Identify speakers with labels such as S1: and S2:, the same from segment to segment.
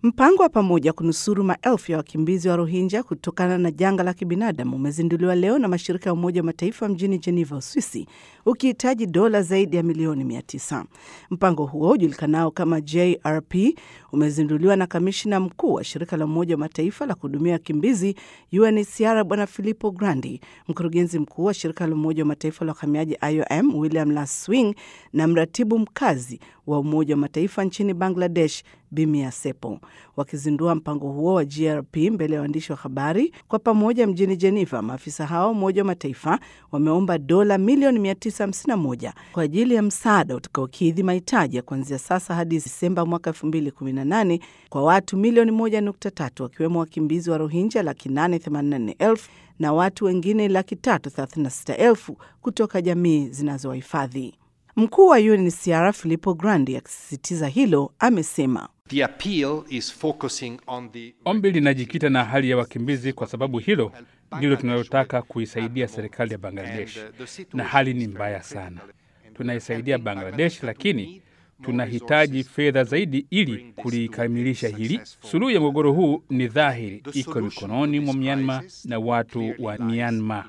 S1: Mpango wa pamoja kunusuru maelfu ya wakimbizi wa Rohingya kutokana na janga la kibinadamu umezinduliwa leo na mashirika ya Umoja wa Mataifa mjini Geneva, Uswisi, ukihitaji dola zaidi ya milioni mia tisa. Mpango huo ujulikanao kama JRP umezinduliwa na kamishina mkuu wa shirika la Umoja wa Mataifa la kuhudumia wakimbizi UNHCR Bwana Filippo Grandi, mkurugenzi mkuu wa shirika la Umoja wa Mataifa la uhamiaji IOM William Laswing na mratibu mkazi wa Umoja wa Mataifa nchini Bangladesh Bimia Sepo wakizindua mpango huo wa GRP mbele ya waandishi wa habari kwa pamoja mjini Geneva. Maafisa hao Umoja wa Mataifa wameomba dola milioni 951 kwa ajili ya msaada utakaokidhi mahitaji ya kuanzia sasa hadi Disemba mwaka 2018 kwa watu milioni 1.3 wakiwemo wakimbizi wa Rohingya laki 884 na watu wengine laki 336 kutoka jamii zinazowahifadhi. Mkuu wa UNHCR Filippo Grandi akisisitiza hilo amesema
S2: The appeal is focusing on the...
S3: Ombi linajikita na hali ya wakimbizi kwa sababu hilo ndilo tunalotaka kuisaidia serikali ya Bangladesh, na hali ni mbaya sana. Tunaisaidia Bangladesh, lakini tunahitaji fedha zaidi ili kulikamilisha hili. Suluhu ya mgogoro huu ni dhahiri, iko mikononi mwa Myanmar na watu wa Myanmar.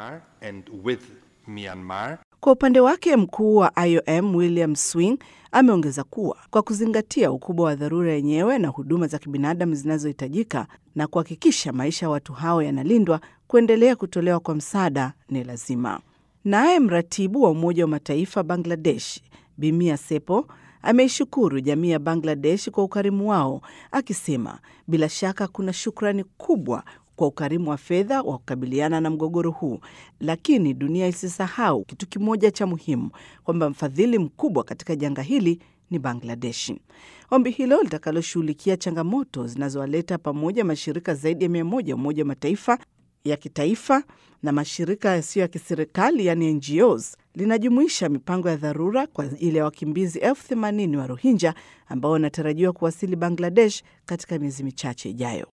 S1: Kwa upande wake mkuu wa IOM William Swing ameongeza kuwa kwa kuzingatia ukubwa wa dharura yenyewe na huduma za kibinadamu zinazohitajika na kuhakikisha maisha ya watu hao yanalindwa, kuendelea kutolewa kwa msaada ni lazima. Naye mratibu wa Umoja wa Mataifa Bangladesh Bimia Sepo ameishukuru jamii ya Bangladesh kwa ukarimu wao, akisema bila shaka kuna shukrani kubwa kwa ukarimu wa fedha wa kukabiliana na mgogoro huu, lakini dunia isisahau kitu kimoja cha muhimu, kwamba mfadhili mkubwa katika janga hili ni Bangladeshi. Ombi hilo litakaloshughulikia changamoto zinazowaleta pamoja mashirika zaidi ya mia moja Umoja wa Mataifa ya kitaifa na mashirika yasiyo ya kiserikali yani NGOs linajumuisha mipango ya dharura kwa ajili ya wakimbizi elfu themanini wa Rohingya ambao wanatarajiwa kuwasili Bangladesh katika miezi michache ijayo.